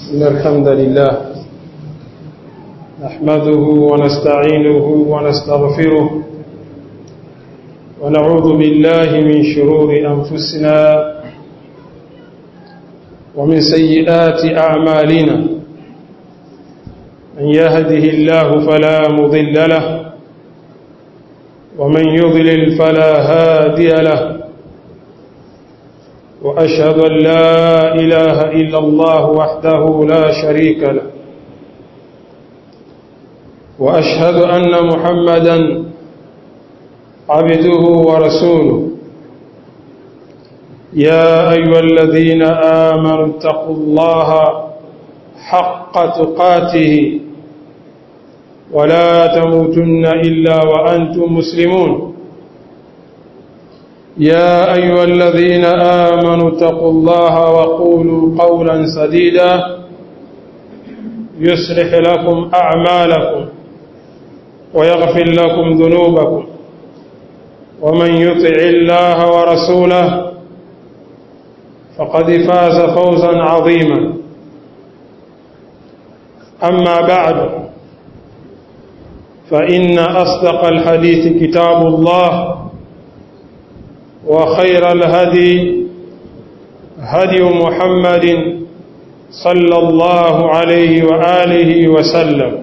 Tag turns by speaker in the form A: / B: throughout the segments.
A: إن الحمد لله نحمده ونستعينه ونستغفره ونعوذ بالله من شرور أنفسنا ومن سيئات أعمالنا من يهده الله فلا مضل له ومن يضلل فلا هادي له وأشهد أن لا إله إلا الله وحده لا شريك له وأشهد أن محمدا عبده ورسوله يا أيها الذين آمنوا اتقوا الله حق تقاته ولا تموتن إلا وأنتم مسلمون يا أيها الذين آمنوا اتقوا الله وقولوا قولا سديدا يصلح لكم أعمالكم ويغفر لكم ذنوبكم ومن يطع الله ورسوله فقد فاز فوزا عظيما أما بعد فإن أصدق الحديث كتاب الله وخير الهدي هدي محمد صلى الله عليه وآله وسلم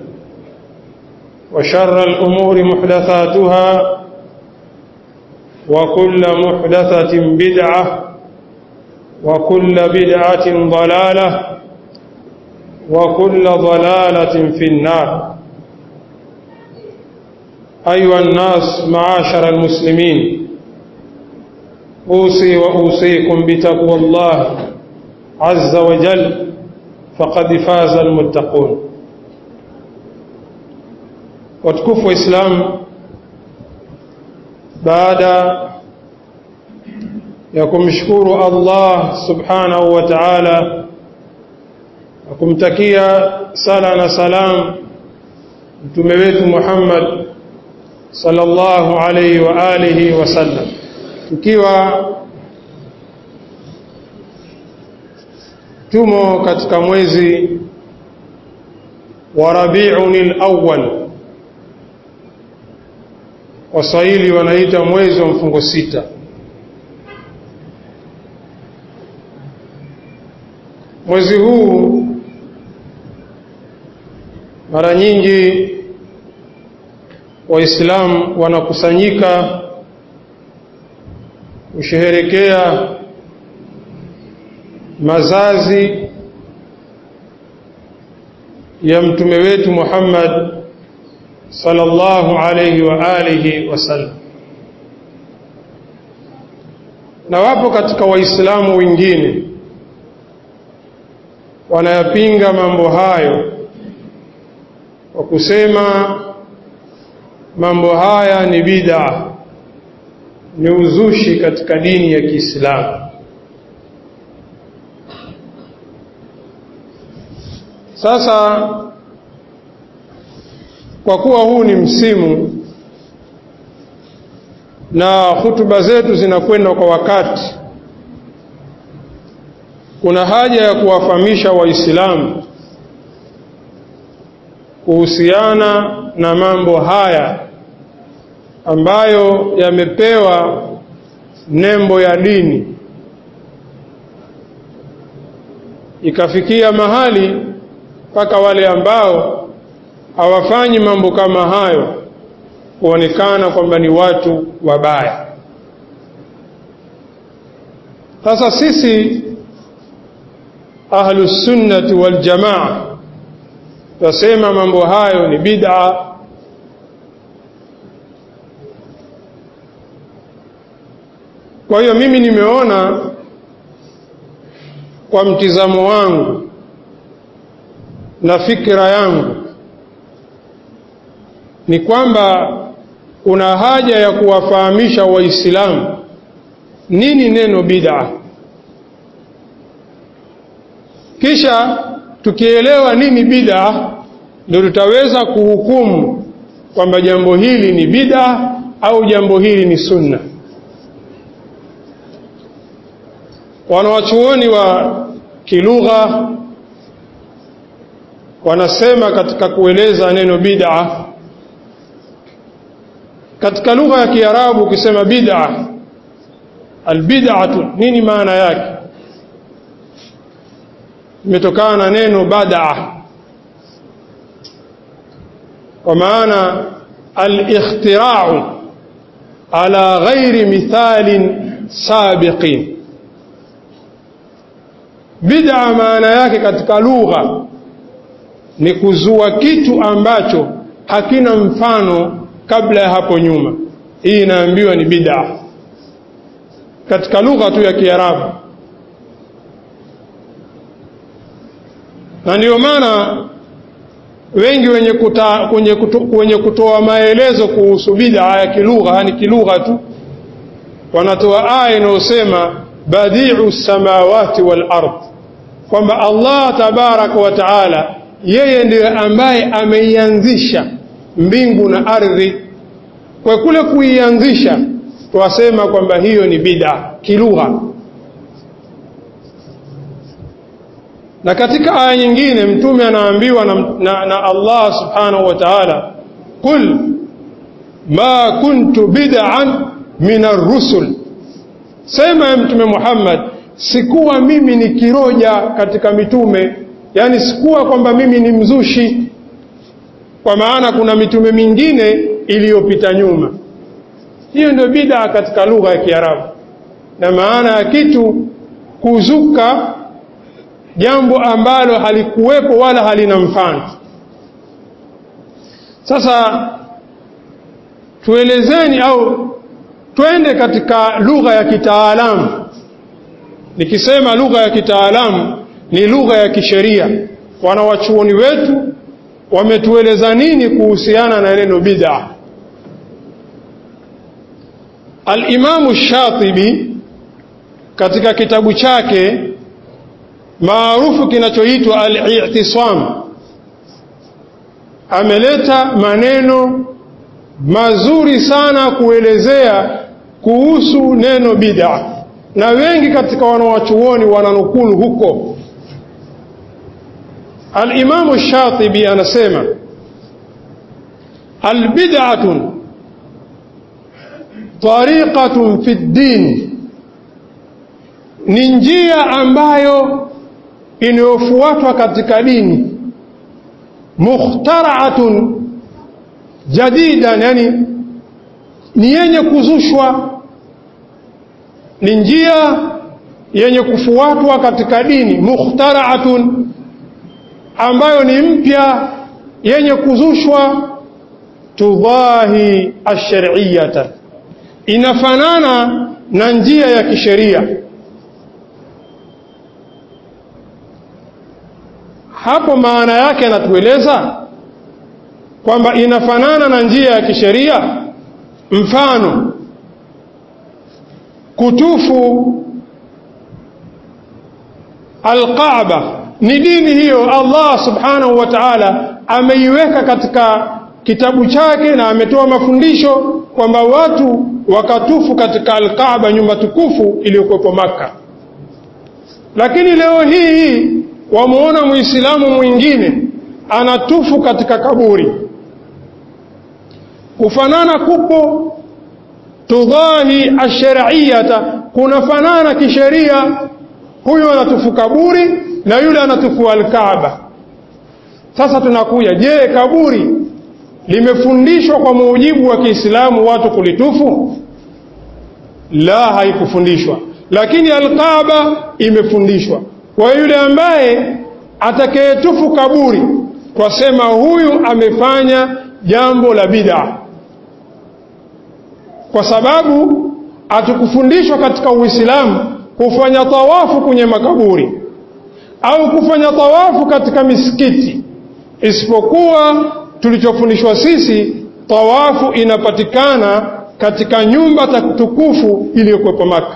A: وشر الأمور محدثاتها وكل محدثة بدعة وكل بدعة ضلالة وكل ضلالة في النار أيها الناس معاشر المسلمين أوصي وأوصيكم بتقوى الله عز وجل فقد فاز المتقون watukufu wa Islam baada ya kumshukuru Allah subhanahu wa ta'ala na kumtakia sala na salam mtume wetu Muhammad sallallahu alayhi wa alihi wasallam tukiwa tumo katika mwezi wa Rabiul Awwal Waswahili wanaita mwezi wa mfungo sita mwezi huu mara nyingi waislamu wanakusanyika kusherehekea mazazi ya mtume wetu Muhammad sallallahu alayhi wa alihi wasallam na wapo katika waislamu wengine wanayapinga mambo hayo kwa kusema mambo haya ni bid'a ni uzushi katika dini ya Kiislamu sasa kwa kuwa huu ni msimu na hutuba zetu zinakwenda kwa wakati kuna haja ya kuwafahamisha waislamu kuhusiana na mambo haya ambayo yamepewa nembo ya dini ikafikia mahali mpaka wale ambao hawafanyi mambo kama hayo kuonekana kwamba ni watu wabaya sasa sisi ahlus sunnati wal jamaa tasema mambo hayo ni bid'a kwa hiyo mimi nimeona kwa mtizamo wangu na fikra yangu ni kwamba kuna haja ya kuwafahamisha waislamu nini neno bid'a kisha tukielewa nini bid'a ndio tutaweza kuhukumu kwamba jambo hili ni bid'a au jambo hili ni sunna wanawachuoni wa kilugha wanasema katika kueleza neno bid'a katika lugha ya Kiarabu ukisema bid'a albid'atu nini maana yake imetokana na neno badaa kwa maana al-ikhtira'u ala ghairi mithalin sabiqin bid'a maana yake katika lugha ni kuzua kitu ambacho hakina mfano kabla ya hapo nyuma hii inaambiwa ni bid'a katika lugha tu ya Kiarabu na ndio maana wengi wenye, kuta, wenye, kuto, wenye kutoa maelezo kuhusu bid'a ya kilugha yani kilugha tu wanatoa aya inayosema badi'u samawati wal ard kwamba Allah tabaraka wa taala yeye ndiye ambaye ameianzisha mbingu na ardhi kwa kule kuianzisha twasema kwamba hiyo ni bid'a kilugha na katika aya nyingine mtume anaambiwa na, na, na Allah subhanahu wa ta'ala qul ma kuntu bid'an min ar-rusul sema ya mtume Muhammad sikuwa mimi ni kiroja katika mitume yani sikuwa kwamba mimi ni mzushi kwa maana kuna mitume mingine iliyopita nyuma hiyo ndio bid'a katika lugha ya Kiarabu na maana ya kitu kuzuka jambo ambalo halikuwepo wala halina mfano sasa tuelezeni au twende katika lugha ya kitaalamu nikisema lugha ya kitaalamu ni lugha ya kisheria wanawachuoni wetu wametueleza nini kuhusiana na neno bid'a Al-Imamu Shatibi katika kitabu chake maarufu kinachoitwa Al-I'tisam ameleta maneno mazuri sana kuelezea kuhusu neno bid'a na wengi katika wanawachuoni wananukulu huko Al-Imamu Shatibi anasema al-bid'atun tariqatun fi ddin ni njia ambayo inayofuatwa katika dini mukhtara'atun jadidan yani ni yenye kuzushwa ni njia yenye kufuatwa katika dini mukhtara'atun ambayo ni mpya yenye kuzushwa tudhahi ash-shar'iyyata inafanana na njia ya kisheria hapo maana yake anatueleza kwamba inafanana na njia ya kisheria mfano kutufu alkaaba ni dini hiyo Allah subhanahu wa ta'ala ameiweka katika kitabu chake na ametoa mafundisho kwamba watu wakatufu katika alkaaba nyumba tukufu iliyokuwepo maka lakini leo hii hii wamuona muislamu mwingine anatufu katika kaburi kufanana kupo tudhahi ashariyata kunafanana kisheria huyu anatufu kaburi na yule anatufu alkaaba sasa tunakuja je kaburi limefundishwa kwa mujibu wa Kiislamu watu kulitufu la haikufundishwa lakini alkaaba imefundishwa kwa yule ambaye atakayetufu kaburi twasema huyu amefanya jambo la bid'a kwa sababu hatukufundishwa katika Uislamu kufanya tawafu kwenye makaburi au kufanya tawafu katika misikiti isipokuwa tulichofundishwa sisi tawafu inapatikana katika nyumba tukufu iliyokuwepo Maka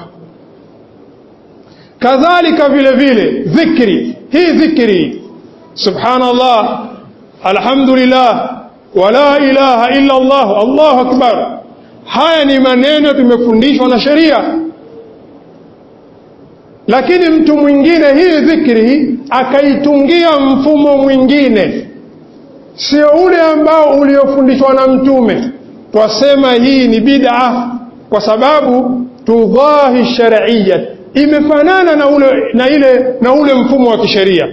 A: kadhalika vile vile dhikri hii dhikri subhanallah alhamdulillah wala ilaha illa Allah Allahu akbar haya ni maneno tumefundishwa na sheria lakini mtu mwingine hii dhikri akaitungia mfumo mwingine sio ule ambao uliofundishwa na mtume twasema hii ni bid'a kwa sababu tudhahi shar'iyya imefanana na ule na ile na ule mfumo wa kisheria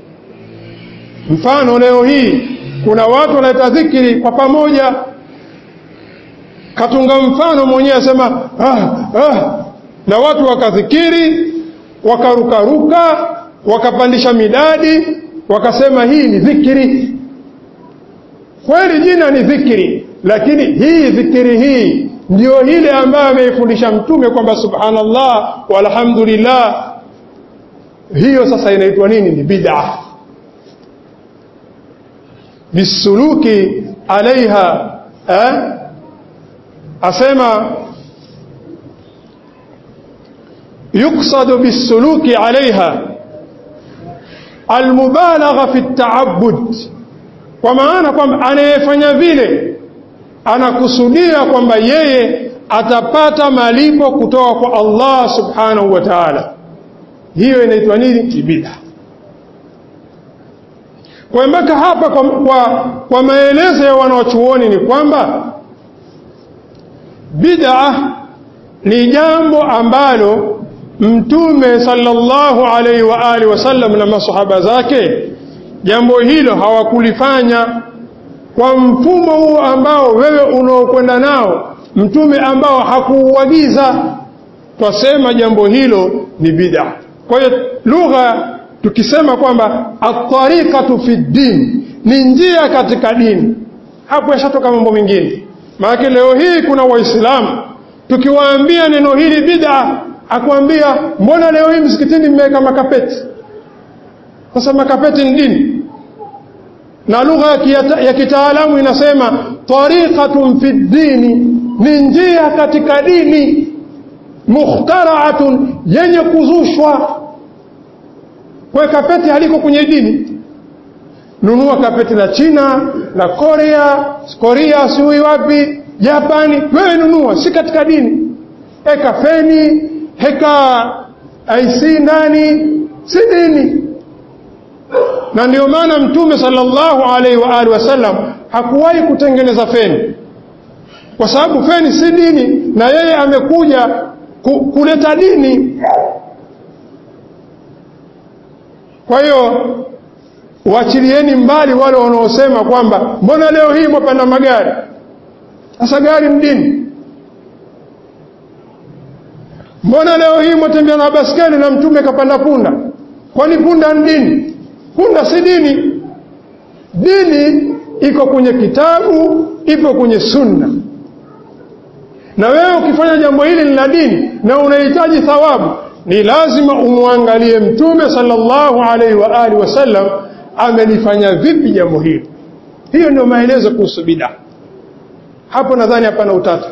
A: mfano leo hii kuna watu wanaita dhikri kwa pamoja katunga mfano mwenyewe asema ah, ah, na watu wakadhikiri wakarukaruka wakapandisha midadi wakasema hii ni dhikri kweli jina ni dhikri lakini hii dhikri hii ndio ile ambayo ameifundisha mtume kwamba subhanallah walhamdulillah hiyo sasa inaitwa nini ni bid'a bisuluki alaiha eh? asema yuksadu bisuluki alaiha almubalagha fi taabud kwa maana kwamba anayefanya vile anakusudia kwamba yeye atapata malipo kutoka kwa Allah subhanahu wa ta'ala hiyo inaitwa nini bid'a kwa mpaka hapa kwa, kwa, kwa maelezo ya wanaochuoni ni kwamba bid'a ni jambo ambalo mtume sallallahu alaihi wa alihi wasallam na masahaba zake jambo hilo hawakulifanya kwa mfumo huo ambao wewe unaokwenda nao mtume ambao hakuuagiza twasema jambo hilo ni bid'a kwa hiyo lugha tukisema kwamba at-tariqatu fi din ni njia katika dini hapo yashatoka mambo mengine maana leo hii kuna waislamu tukiwaambia neno hili bid'a akwambia mbona leo hii msikitini mmeweka makapeti sasa makapeti ni dini na lugha ya kitaalamu inasema tariqatun fi dini ni njia katika dini mukhtaraatun yenye kuzushwa kwa kapeti haliko kwenye dini nunua kapeti la China la Korea Korea siwi wapi Japani wewe nunua si katika dini eka feni heka IC ndani si dini na ndio maana mtume sallallahu alaihi wa alihi wasallam hakuwahi kutengeneza feni kwa sababu feni si dini na yeye amekuja ku, kuleta dini kwa hiyo waachilieni mbali wale wanaosema kwamba mbona leo hii mwapanda magari sasa gari ni dini mbona leo hii mwatembea na baskeli na mtume kapanda punda kwani punda ni dini punda si dini dini iko kwenye kitabu ipo kwenye sunna na wewe ukifanya jambo hili ni la dini na unahitaji thawabu ni lazima umwangalie mtume sallallahu alaihi wa alihi wasallam amelifanya vipi jambo hili hiyo ndio maelezo kuhusu bid'a hapo nadhani hapana utata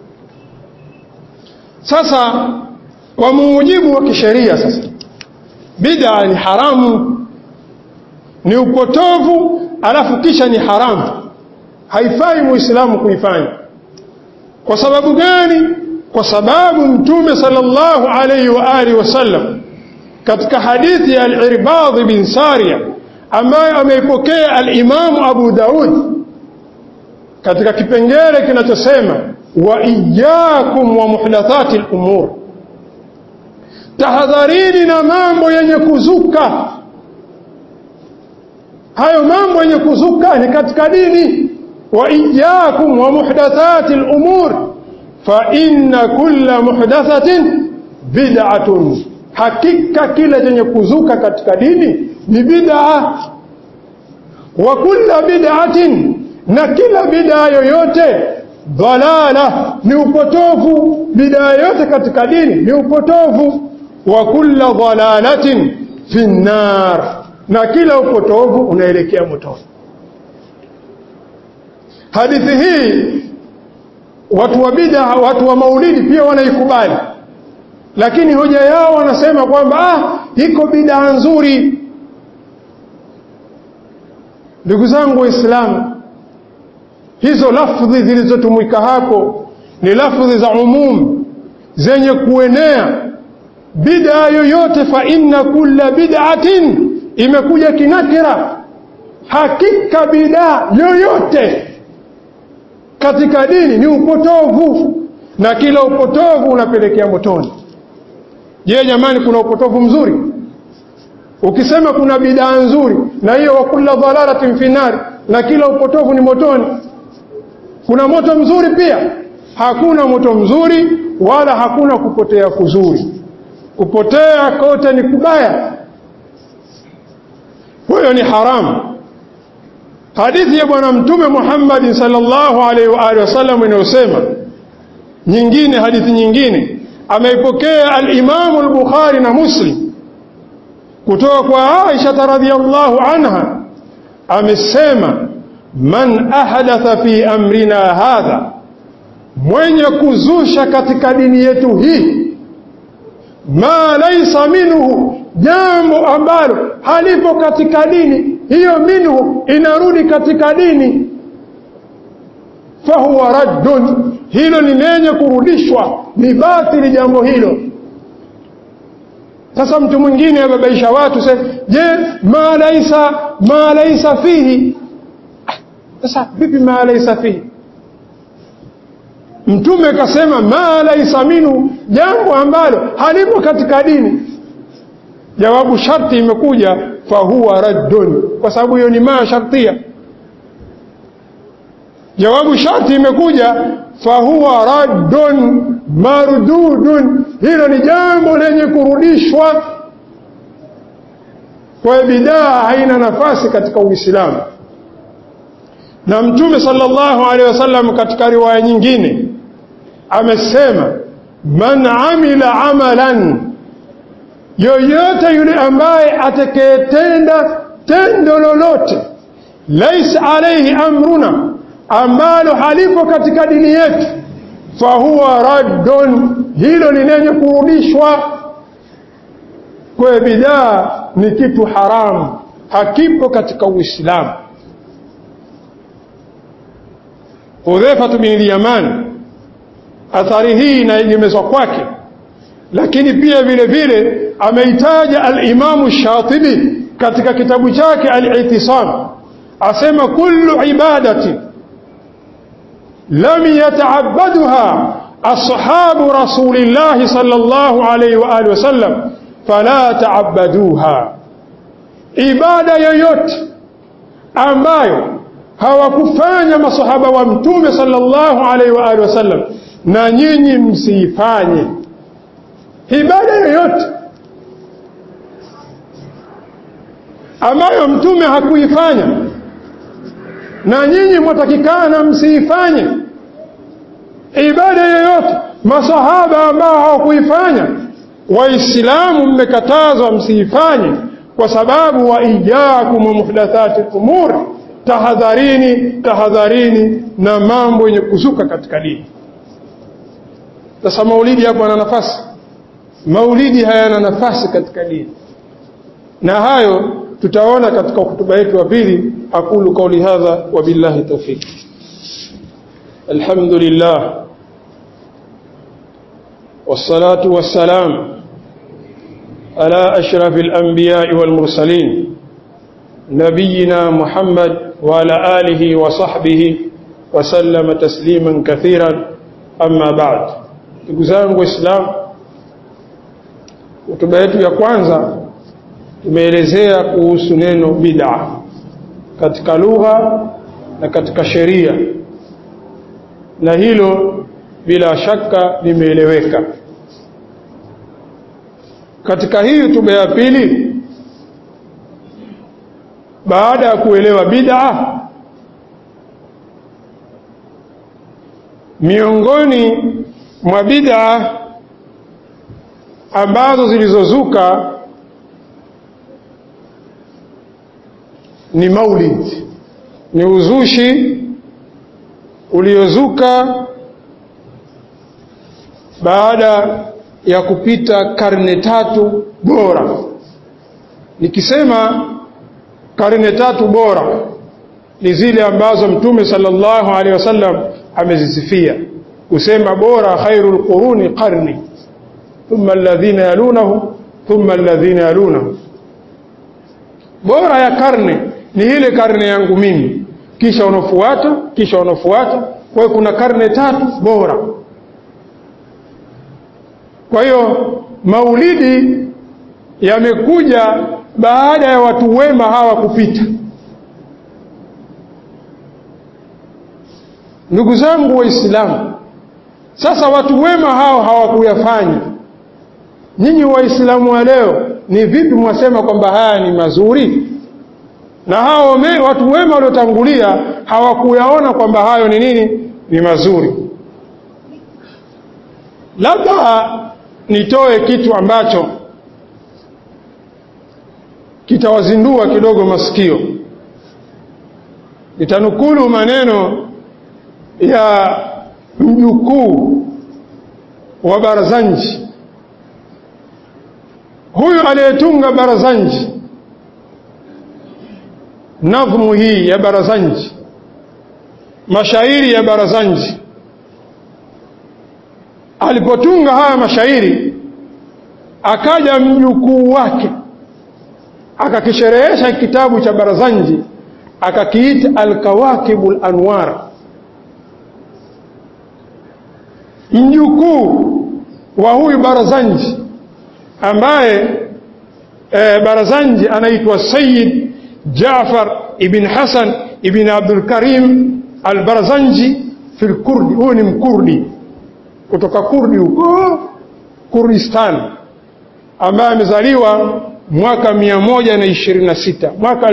A: sasa kwa mujibu wa kisheria sasa bid'a ni haramu ni upotovu alafu kisha ni haramu haifai muislamu kuifanya kwa sababu gani kwa sababu mtume sallallahu alayhi wa alihi wasallam katika hadithi ya al-Irbad bin Sariya ambayo ameipokea al-Imam Abu Daud katika kipengele kinachosema wa iyyakum wa muhdathati al-umur tahadharini na mambo yenye kuzuka hayo mambo yenye kuzuka ni katika dini wa iyyakum wa muhdathati al-umur fa inna kulla muhdathatin bid'atun hakika kila chenye kuzuka katika dini ni bid'a wa kulla bid'atin na kila bid'a yoyote dhalala ni upotovu bid'a yoyote katika dini ni upotovu wa kulla dhalalatin fi nar na kila upotovu unaelekea motoni hadithi hii watu wa bid'a watu wa maulidi pia wanaikubali lakini hoja yao wanasema kwamba ah iko bid'a nzuri ndugu zangu waislamu hizo lafdhi zilizotumika hapo ni lafdhi za umum zenye kuenea bid'a yoyote fa inna kulla bid'atin imekuja kinakira hakika bid'a yoyote katika dini ni upotovu na kila upotovu unapelekea motoni je jamani kuna upotovu mzuri ukisema kuna bid'a nzuri na hiyo wa kulla dhalalatin fi nari na kila upotovu ni motoni kuna moto mzuri pia hakuna moto mzuri wala hakuna kupotea kuzuri kupotea kote ni kubaya huyo ni haramu hadithi ya bwana mtume Muhammad sallallahu alaihi wa alihi wasallam inayosema nyingine hadithi nyingine ameipokea al-Imam al-Bukhari na Muslim kutoka kwa Aisha radhiyallahu anha amesema man ahdatha fi amrina hadha mwenye kuzusha katika dini yetu hii ma laisa minhu jambo ambalo halipo katika dini hiyo minhu inarudi katika dini fahuwa raddun hilo ni lenye kurudishwa ni batili jambo hilo sasa mtu mwingine ababaisha watu sasa je ma laisa ma laisa fihi sasa vipi ma laisa fihi mtume kasema ma laisa minhu jambo ambalo halipo katika dini jawabu sharti imekuja fahuwa raddun kwa sababu hiyo ni ma shartia jawabu sharti imekuja fahuwa raddun mardudun hilo ni jambo lenye kurudishwa kwa bidaa haina nafasi katika uislamu na mtume sallallahu alaihi wasallam katika riwaya nyingine amesema man amila amalan yoyote yule ambaye atakayetenda tendo lolote laisa alaihi amruna ambalo halipo katika dini yetu fahuwa raddun hilo ni lenye kurudishwa kwa bidaa ni kitu haramu hakipo katika uislamu Hudhaifatu bin Yaman athari hii inaegemezwa kwake lakini pia vile vile ameitaja al-Imamu Shatibi katika kitabu chake al-I'tisam asema kullu ibadati lam yata'abbaduha ashabu rasulillahi sallallahu alayhi wa alihi wasallam fala ta'abbaduha ibada yoyote ambayo hawakufanya masahaba wa mtume sallallahu alaihi wa alihi wasallam na nyinyi msiifanye ibada yoyote ambayo mtume hakuifanya na nyinyi mwatakikana msiifanye ibada yoyote masahaba ambao hawakuifanya waislamu mmekatazwa msiifanye kwa sababu wa ijakum muhdathati umur tahadharini tahadharini na mambo yenye kuzuka katika dini sasa maulidi hapo yana nafasi maulidi hayana nafasi katika dini na hayo tutaona katika hutuba yetu ya pili aqulu qawli hadha wa billahi tawfiq alhamdulillah والصلاة والسلام على أشرف الأنبياء والمرسلين نبينا محمد وعلى آله وصحبه وسلم تسليما كثيرا أما بعد تقزان وإسلام hotuba yetu ya kwanza tumeelezea kuhusu neno bid'a katika lugha na katika sheria na hilo bila shaka limeeleweka katika hii hotuba ya pili baada ya kuelewa bid'a miongoni mwa bid'a ambazo zilizozuka ni maulid ni uzushi uliozuka baada ya kupita karne tatu bora nikisema karne tatu bora ni zile ambazo mtume sallallahu alaihi wasallam amezisifia kusema bora khairul quruni qarni thumma alladhina yalunahum thumma alladhina yalunahum bora ya karne ni ile karne yangu mimi kisha unafuata kisha unafuata kwa hiyo kuna karne tatu bora kwa hiyo maulidi yamekuja baada ya watu wema hawa kupita ndugu zangu waislamu sasa watu wema hao hawakuyafanya nyinyi waislamu wa leo ni vipi mwasema kwamba haya ni mazuri na hao me, watu wema waliotangulia hawakuyaona kwamba hayo ni nini ni mazuri labda nitoe kitu ambacho kitawazindua kidogo masikio nitanukulu maneno ya mjukuu wa Barazanji huyu aliyetunga Barazanji nadhmu hii ya Barazanji mashairi ya Barazanji alipotunga haya mashairi akaja mjukuu wake akakisherehesha kitabu cha Barazanji akakiita Alkawakibul Anwar mjukuu wa huyu Barazanji ambaye e, Barazanji anaitwa Sayyid Jaafar ibn Hasan ibn Abdul Karim al-Barazanji fil Kurdi huyu ni mkurdi kutoka Kurdi huko Kurdistan ambaye amezaliwa mwaka 126 mwaka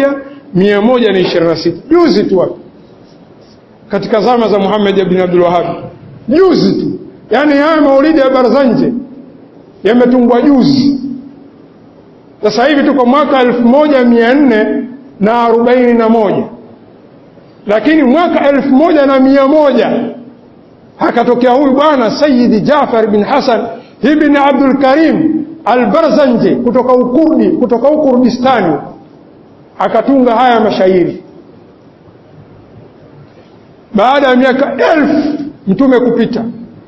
A: 1126 juzi tu hapo katika zama za Muhammad ibn Abdul Wahhab juzi tu yani haya maulidi ya Barzanji yametungwa juzi sasa hivi tuko mwaka 1441 lakini mwaka 1100 akatokea huyu bwana Sayyid Jafar bin Hasan ibn Abdul Karim al-Barzanji kutoka Ukurdi kutoka Ukurdistani akatunga haya mashairi baada ya miaka elfu mtume kupita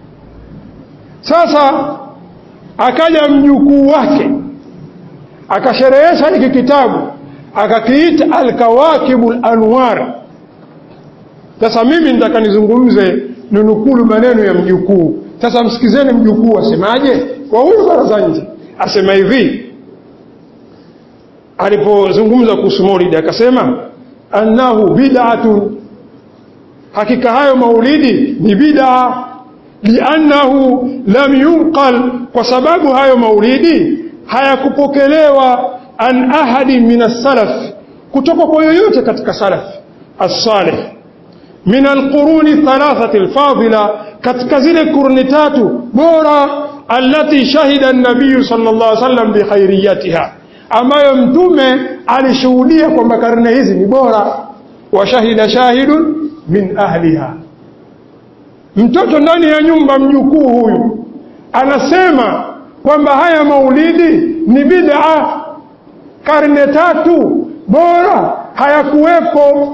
A: sasa akaja mjukuu wake akasherehesha hiki kitabu akakiita Alkawakibul Anwar sasa mimi nitaka nizungumze ninukulu maneno ya mjukuu sasa msikizeni mjukuu asemaje kwa huyu Barazanji asema hivi alipozungumza kuhusu maulidi akasema annahu bid'atun hakika hayo maulidi ni bid'a liannahu lam yunqal kwa sababu hayo maulidi hayakupokelewa an ahadi min as-salaf kutoka kwa yoyote katika salaf as-salih min al-quruni thalathati al-fadila katika zile kurni tatu bora allati shahida an-nabiy sallallahu alaihi wasallam bi khairiyatiha ambayo mtume alishuhudia kwamba karne hizi ni bora wa shahida shahidun min ahliha mtoto ndani ya nyumba mjukuu huyu anasema kwamba haya maulidi ni bid'a karne tatu bora hayakuwepo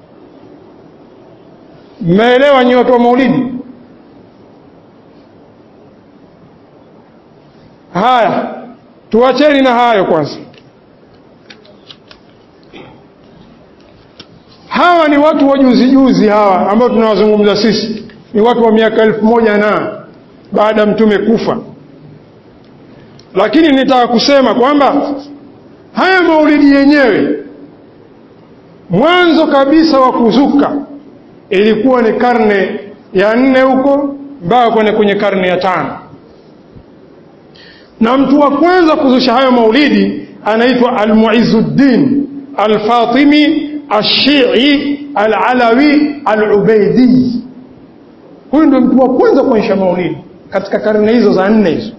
A: mmeelewa nyi watu wa maulidi haya tuacheni na hayo kwanza hawa ni watu wa juzi juzi hawa ambao tunawazungumza sisi ni watu wa miaka elfu moja na baada ya mtume kufa lakini nitaka kusema kwamba haya maulidi yenyewe mwanzo kabisa wa kuzuka ilikuwa ni karne ya nne huko mpaka kwenda kwenye karne ya tano na mtu wa kwanza kuzusha hayo maulidi anaitwa Almuizuddin Alfatimi Ashii Alalawi Alubeidi. Huyu ndio mtu wa kwanza kuonyesha maulidi katika karne hizo za nne hizo.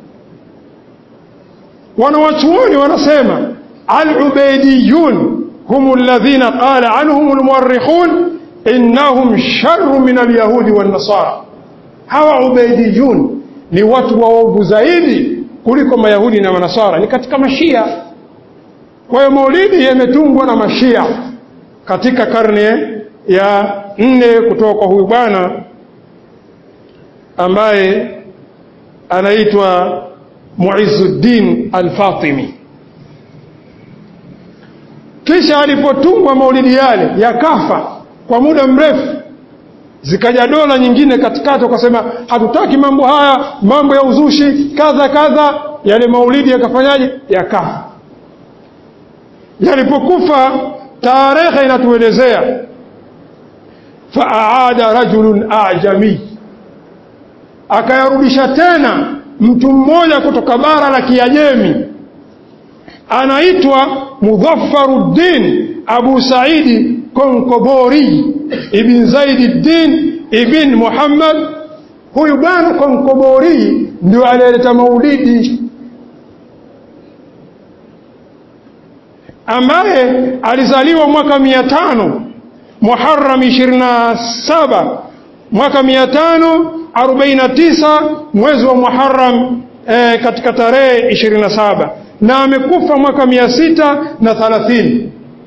A: Wanawachuoni wanasema Alubeidiyun hum alladhina qala anhum almuwarrikhun innahum sharru min alyahudi wan nasara. Hawa ubeidiyun ni watu waovu zaidi kuliko mayahudi na manasara ni katika mashia kwa hiyo maulidi yametungwa na mashia katika karne ya nne kutoka kwa huyu bwana ambaye anaitwa Muizzuddin Al-Fatimi. Kisha alipotungwa maulidi yale yakafa kwa muda mrefu, zikaja dola nyingine katikati, wakasema hatutaki mambo haya, mambo ya uzushi kadha kadha. Yale maulidi yakafanyaje? Yakafa. Yalipokufa, tarehe inatuelezea faaada rajulun ajami, akayarudisha tena mtu mmoja kutoka bara la Kiajemi anaitwa Mudhaffaruddin Abu Saidi Konkobori ibn Zaididdin ibn Muhammad. Huyu bwana Konkobori ndio aliyeleta maulidi, ambaye alizaliwa mwaka mia tano Muharram 27 mwaka 549 mwezi wa Muharram e, katika tarehe 27 na amekufa mwaka 630.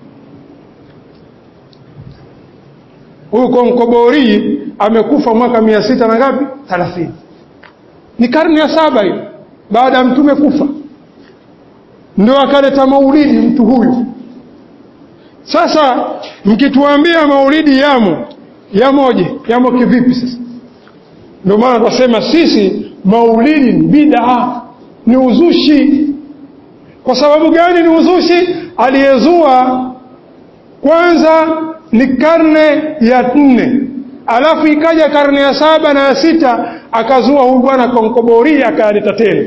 A: Huyu Konkobori amekufa mwaka 600 na ngapi? 30. Ni karne ya saba hiyo baada ya mtume kufa, ndio akaleta maulidi mtu huyu. Sasa mkituambia maulidi yamo yamoje, yamo kivipi? Sasa ndio maana tunasema sisi maulidi ni bid'a, ni uzushi. Kwa sababu gani ni uzushi? Aliyezua kwanza ni karne ya nne, alafu ikaja karne ya saba na ya sita, akazua huyu bwana Konkobori akayaleta tena.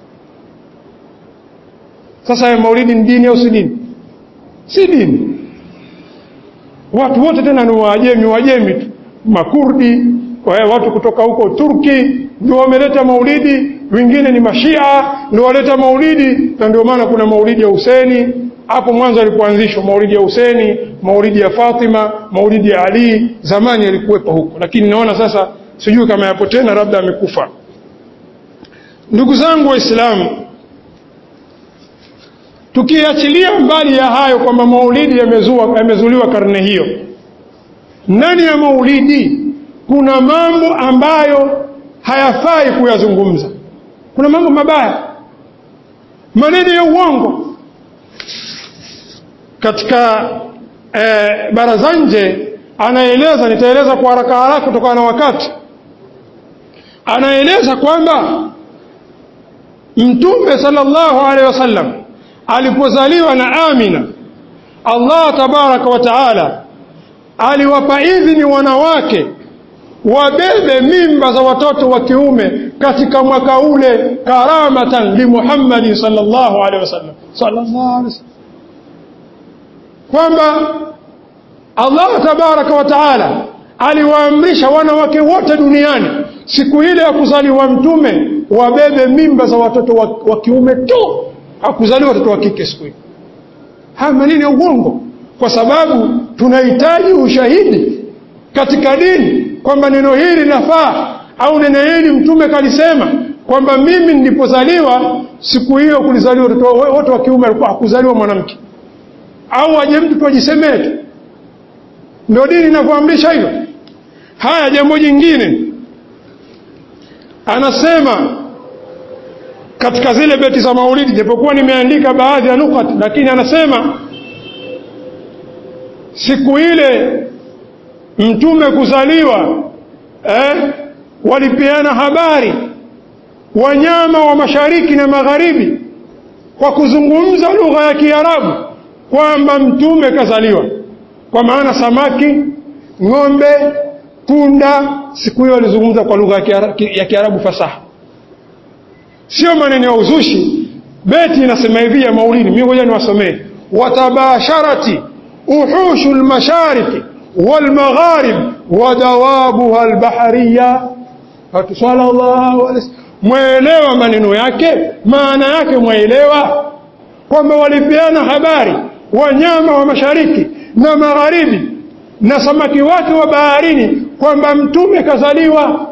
A: Sasa ya maulidi ni dini au si dini? Si dini. Watu wote tena ni Waajemi, Waajemi tu, Makurdi, watu kutoka huko Turki ndio wameleta maulidi, wengine ni Mashia ndio waleta maulidi, na ndio maana kuna maulidi ya Huseni hapo mwanzo alipoanzishwa, maulidi ya Huseni, maulidi ya Fatima, maulidi ya Ali, zamani yalikuwepo huko, lakini naona sasa, sijui kama yapo tena, labda amekufa. Ndugu zangu Waislamu, tukiachilia mbali ya hayo kwamba maulidi yamezua yamezuliwa karne hiyo, ndani ya maulidi kuna mambo ambayo hayafai kuyazungumza. Kuna mambo mabaya, maneno ya uongo katika eh, baraza nje. Anaeleza, nitaeleza kwa haraka haraka kutokana na wakati. Anaeleza kwamba Mtume sallallahu alaihi wasallam alipozaliwa na Amina, Allah tabaraka wa taala aliwapa idhini wanawake wabebe mimba za watoto wa kiume katika mwaka ule, karamatan li Muhammadin sallallahu alaihi wasallam, sallallahu alaihi wasallam, kwamba Allah tabaraka wa taala aliwaamrisha wanawake wote duniani siku ile ya kuzaliwa mtume wabebe mimba za watoto wa, wa kiume tu, hakuzaliwa watoto wa kike siku hiyo. Haya maneno ya uongo, kwa sababu tunahitaji ushahidi katika dini kwamba neno hili linafaa au neno hili mtume kalisema kwamba mimi nilipozaliwa siku hiyo kulizaliwa watoto wote wa kiume, alikuwa hakuzaliwa mwanamke, au aje mtu tu ajisemee tu. Ndio dini inavyoamrisha hivyo. Haya, jambo jingine anasema katika zile beti za maulidi, japokuwa nimeandika baadhi ya nukati, lakini anasema siku ile mtume kuzaliwa eh, walipeana habari wanyama wa mashariki na magharibi kwa kuzungumza lugha ya Kiarabu kwamba mtume kazaliwa, kwa maana samaki, ng'ombe, punda, siku hiyo walizungumza kwa lugha ya Kiarabu fasaha, sio maneno ya uzushi. Beti inasema hivi ya maulidi, mimi ngoja niwasomee: watabasharati uhushu lmashariki walmagharib wadawabuha albahariya. Watu sallallahu alaihi mwaelewa maneno yake, maana yake mwaelewa kwamba walipeana habari wanyama wa mashariki na magharibi na samaki wake wa baharini kwamba mtume kazaliwa.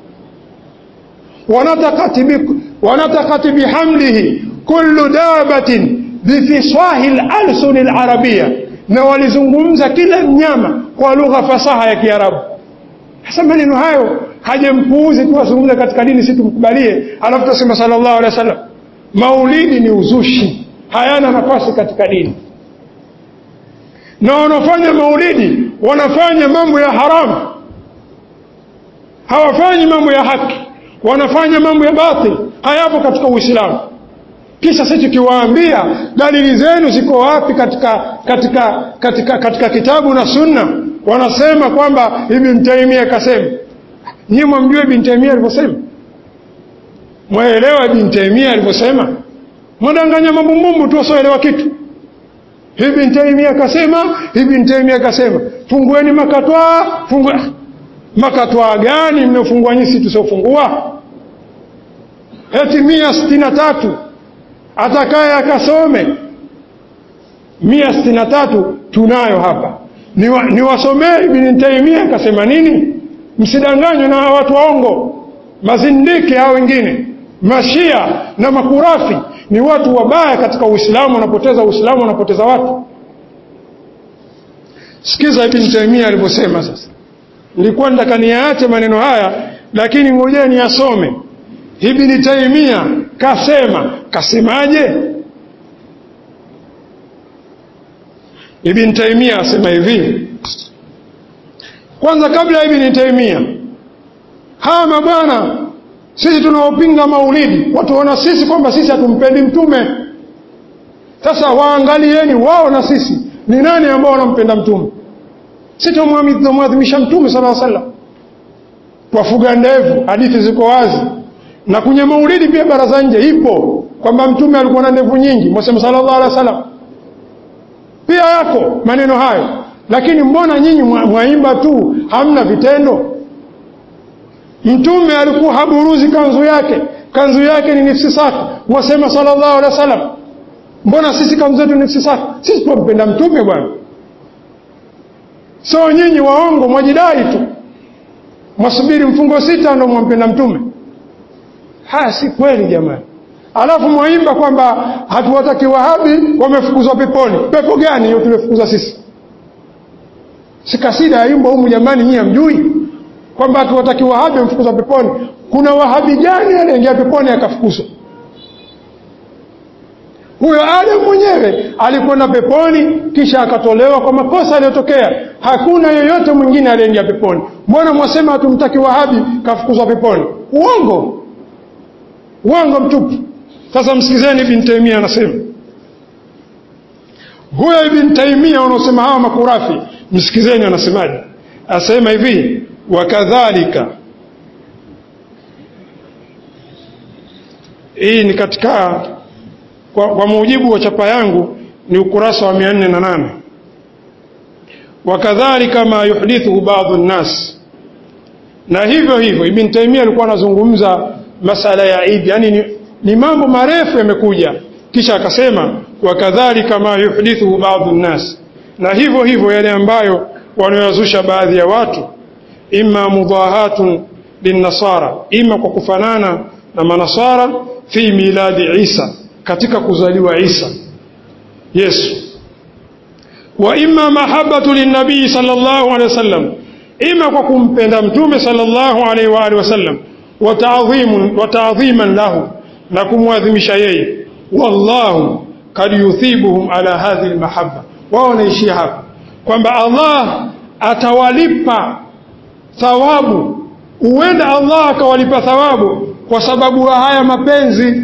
A: wanatakati bihamlihi kullu dabatin bifisahi lalsuni larabiya na walizungumza kila mnyama kwa lugha fasaha ya Kiarabu. Sasa maneno hayo hajampuuzi tu azungumza katika dini, si tumkubalie, alafu tusema sallallahu alaihi wasallam. maulidi ni uzushi hayana nafasi katika dini na wanaofanya maulidi wanafanya mambo ya haramu hawafanyi mambo ya haki wanafanya mambo ya batil hayapo katika uislamu kisha sisi tukiwaambia dalili zenu ziko wapi katika katika katika katika kitabu na sunna wanasema kwamba ibn taimia akasema nyinyi mwamjua ibn taimia alivyosema mwaelewa ibn taimia alivyosema mwadanganya mambumbumbu tu wasioelewa kitu ibn taimia akasema ibn taimia akasema fungueni makatwa fungue makatwa gani mmefungua nyinyi tusiofungua eti mia sitini na tatu atakaye akasome mia sitini na tatu tunayo hapa niwasomee ni Ibn Taimia akasema nini msidanganywe na watu waongo mazindiki hao wengine mashia na makurafi ni watu wabaya katika uislamu wanapoteza uislamu wanapoteza watu sikiza Ibn Taimia alivyosema sasa nilikuwa nataka niyaache maneno haya lakini ngojeni yasome Ibn Taimia kasema kasemaje Ibn Taimia asema hivi kwanza kabla ya Ibn Taimia hawa mabwana sisi tunaopinga maulidi watuona sisi kwamba sisi hatumpendi mtume sasa waangalieni wao na sisi ni nani ambao wanampenda mtume sisi tumwadhimisha mtume sala llahu sallam twafuga ndevu hadithi ziko wazi na kwenye maulidi pia baraza nje ipo kwamba mtume alikuwa na ndevu nyingi mwasema sallallahu alaihi wasallam pia yako maneno hayo lakini mbona nyinyi mwaimba tu hamna vitendo mtume alikuwa haburuzi kanzu yake kanzu yake ni nifsi safi mwasema sallallahu alaihi wasallam mbona sisi kanzu zetu nifsi safi sisi tunampenda mtume bwana so nyinyi waongo mwajidai tu mwasubiri mfungo sita ndo mwampenda mtume haya si kweli jamani alafu mwaimba kwamba hatuwataki wahabi wamefukuzwa peponi pepo gani hiyo tumefukuza sisi si kasida yaimba humu jamani nyinyi hamjui kwamba hatuwataki wahabi wamefukuzwa peponi kuna wahabi gani aliingia peponi akafukuzwa huyo adam mwenyewe alikwenda peponi kisha akatolewa kwa makosa aliyotokea hakuna yeyote mwingine aliyeingia peponi mbona mwasema hatumtaki wahabi kafukuzwa peponi uongo uongo mtupu sasa msikizeni ibn taimia anasema huyo ibn taimia wanaosema hawa makurafi msikizeni anasemaje asema hivi wakadhalika hii ni katika kwa, kwa mujibu wa chapa yangu ni ukurasa wa mia nne na nane wakadhalika ma yuhdithuhu baadhu nnas na hivyo hivyo ibn taimia alikuwa anazungumza masala ya idi yani ni, ni mambo marefu yamekuja kisha akasema wakadhalika ma yuhdithuhu baadhu nnas na hivyo hivyo yale ambayo wanayozusha baadhi ya watu imma mudahatun linnasara ima kwa kufanana na manasara fi miladi isa katika kuzaliwa isa yesu wa imma mahabbatu linnabii sallallahu alaihi wasallam ima kwa kumpenda mtume sallallahu alaihi wa alihi wasallam wa ta'dhiman lahu na kumwadhimisha yeye wallahu kad yuthibuhum ala hadhihi almahabba wao wanaishia hapa kwamba Allah atawalipa thawabu huenda Allah akawalipa thawabu kwa sababu ya haya mapenzi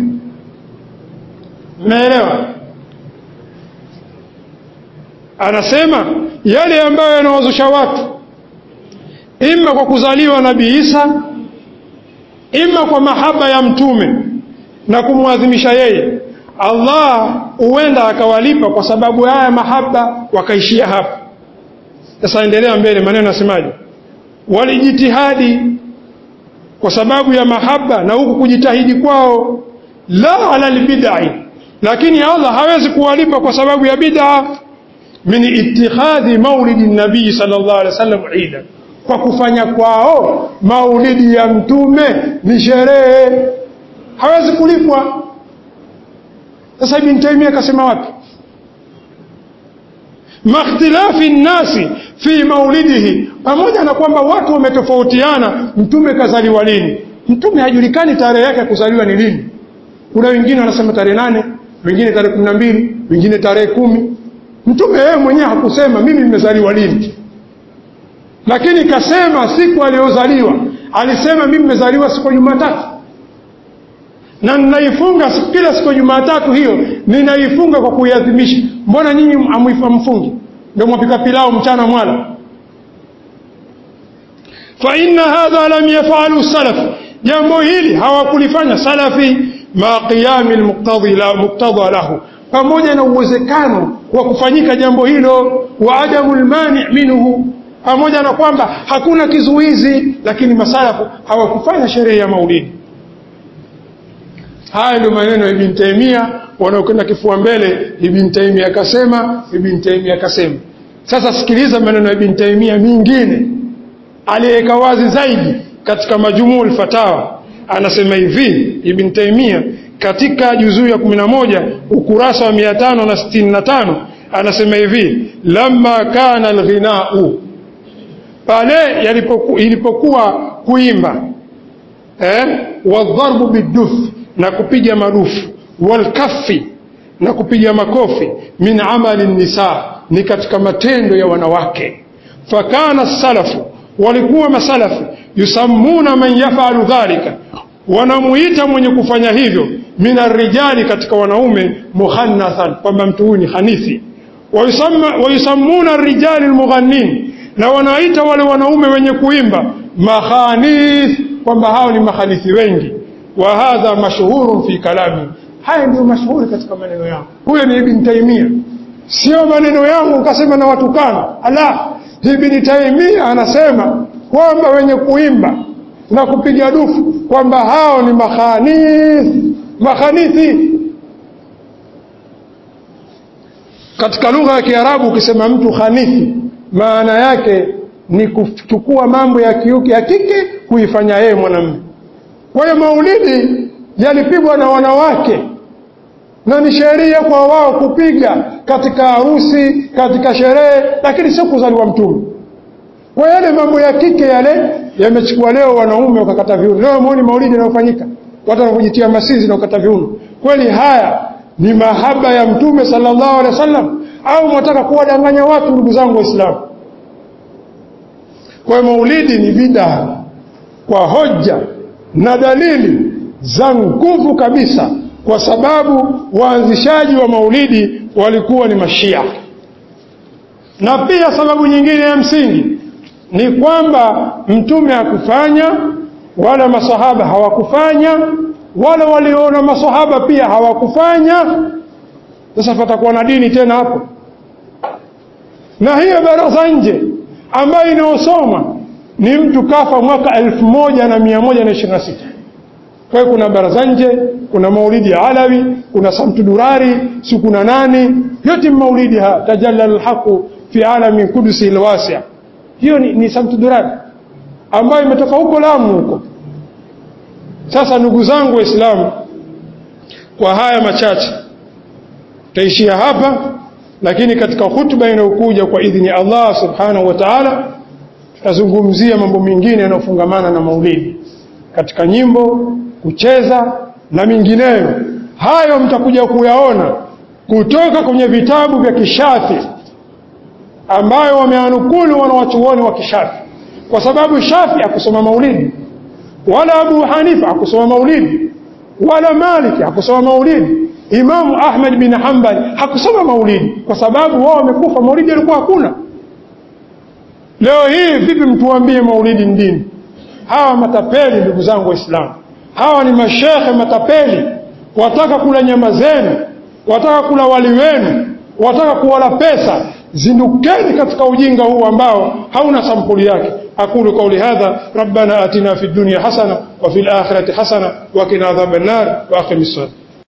A: mnaelewa anasema yale ambayo yanawazusha watu ima kwa kuzaliwa nabii Isa ima kwa mahaba ya mtume na kumwadhimisha yeye Allah huenda akawalipa kwa sababu ya haya mahaba wakaishia hapa sasa endelea mbele maneno nasemaje walijitihadi kwa sababu ya mahaba na huku kujitahidi kwao la ala albid'i lakini Allah hawezi kuwalipa kwa sababu ya bid'a min ittikhadhi maulidi nabii sallallahu alaihi wasallam ida kwa kufanya kwao maulidi ya mtume ni sherehe hawezi kulipwa sasa ibn Taymiyyah akasema wapi makhtilafi nnasi fi maulidihi pamoja na kwamba watu wametofautiana mtume kazaliwa lini mtume hajulikani tarehe yake ya kuzaliwa ni lini kuna wengine wanasema tarehe nane wengine tarehe kumi na mbili wengine tarehe kumi mtume yeye mwenyewe hakusema mimi nimezaliwa lini lakini kasema siku aliyozaliwa alisema mimi nimezaliwa siku ya jumatatu na ninaifunga kila siku ya jumatatu hiyo ninaifunga kwa kuiadhimisha mbona nyinyi amfungi ndio mwapika pilau mchana mwala fa inna hadha lam yafalu salaf jambo hili hawakulifanya salafi ma qiyami almuqtada lahu pamoja na uwezekano wa kufanyika jambo hilo wa adamu almani minhu pamoja na kwamba hakuna kizuizi lakini masalafu hawakufanya sherehe ya maulidi haya ndio maneno ya Ibn Taymiyyah wanaokwenda kifua mbele Ibn Taymiyyah akasema Ibn Taymiyyah akasema sasa sikiliza maneno ya Ibn Taymiyyah mingine aliyeweka wazi zaidi katika majumuu fatawa anasema hivi Ibn Taymiyyah katika juzuu ya 11 ukurasa wa 565 anasema hivi lamma kana alghinau pale yalipoku, ilipokuwa kuimba eh wadharbu biduf na kupiga marufu walkafi na kupiga makofi min amali nisa ni katika matendo ya wanawake fakana salafu walikuwa masalafu yusammuna man yafalu dhalika wanamuita mwenye kufanya hivyo min arrijali katika wanaume muhannathan kwamba mtu huyu ni hanithi wayusammuna arrijali almughannin na wanaita wale wanaume wenye kuimba makhanith kwamba hao ni mahanithi wengi wa hadha mashhurun fi kalami haya ndio mashuhuri katika maneno yangu huyo ni ibn taimia sio maneno yangu ukasema na watukana ala ibn taimia anasema kwamba wenye kuimba na kupiga dufu kwamba hao ni makhanith makhanithi katika lugha ya kiarabu ukisema mtu khanithi maana yake ni kuchukua mambo ya kiuke ya kike kuifanya yeye mwanamume kwa hiyo maulidi yalipigwa na wanawake na ni sheria kwa wao kupiga katika harusi katika sherehe lakini sio kuzaliwa mtume kwa yale mambo ya kike yale yamechukua leo wanaume wakakata viuno leo muone maulidi yanayofanyika watu wanakujitia masizi na kukata viuno kweli haya ni mahaba ya mtume sallallahu alaihi wasallam au mwataka kuwadanganya watu ndugu zangu waislamu kwa maulidi ni bidaa kwa hoja na dalili za nguvu kabisa kwa sababu waanzishaji wa maulidi walikuwa ni mashia na pia sababu nyingine ya msingi ni kwamba mtume hakufanya wala masahaba hawakufanya wala waliona masahaba pia hawakufanya sasa patakuwa na dini tena hapo na hiyo baraza nje ambayo inayosoma ni mtu kafa mwaka elfu moja na mia moja na ishirini na sita kwa hiyo kuna baraza nje kuna maulidi ya alawi kuna samtu durari si kuna nani yote maulidi ha tajalla alhaqu fi alami kudusi alwasi' hiyo ni, ni samtu durari ambayo imetoka huko Lamu huko sasa ndugu zangu waislamu kwa haya machache taishia hapa lakini katika hutuba inayokuja kwa idhini ya Allah subhanahu wa ta'ala tutazungumzia mambo mengine yanayofungamana na maulidi katika nyimbo kucheza na mingineyo hayo mtakuja kuyaona kutoka kwenye vitabu vya kishafi ambayo wameanukulu wanawachuoni wa kishafi kwa sababu shafi akusoma maulidi wala abu hanifa akusoma maulidi wala maliki akusoma maulidi imamu ahmad bin hanbal hakusoma maulidi kwa sababu wao wamekufa maulidi alikuwa hakuna leo hii vipi mtuambie maulidi ni dini hawa matapeli ndugu zangu waislamu hawa ni mashekhe matapeli wataka kula nyama zenu wataka kula wali wenu wataka kuwala pesa zindukeni katika ujinga huu ambao hauna sampuli yake aqulu qawli hadha rabbana atina fid dunya hasana wa fil akhirati hasana wa qina adhaban nar wa aqimis salat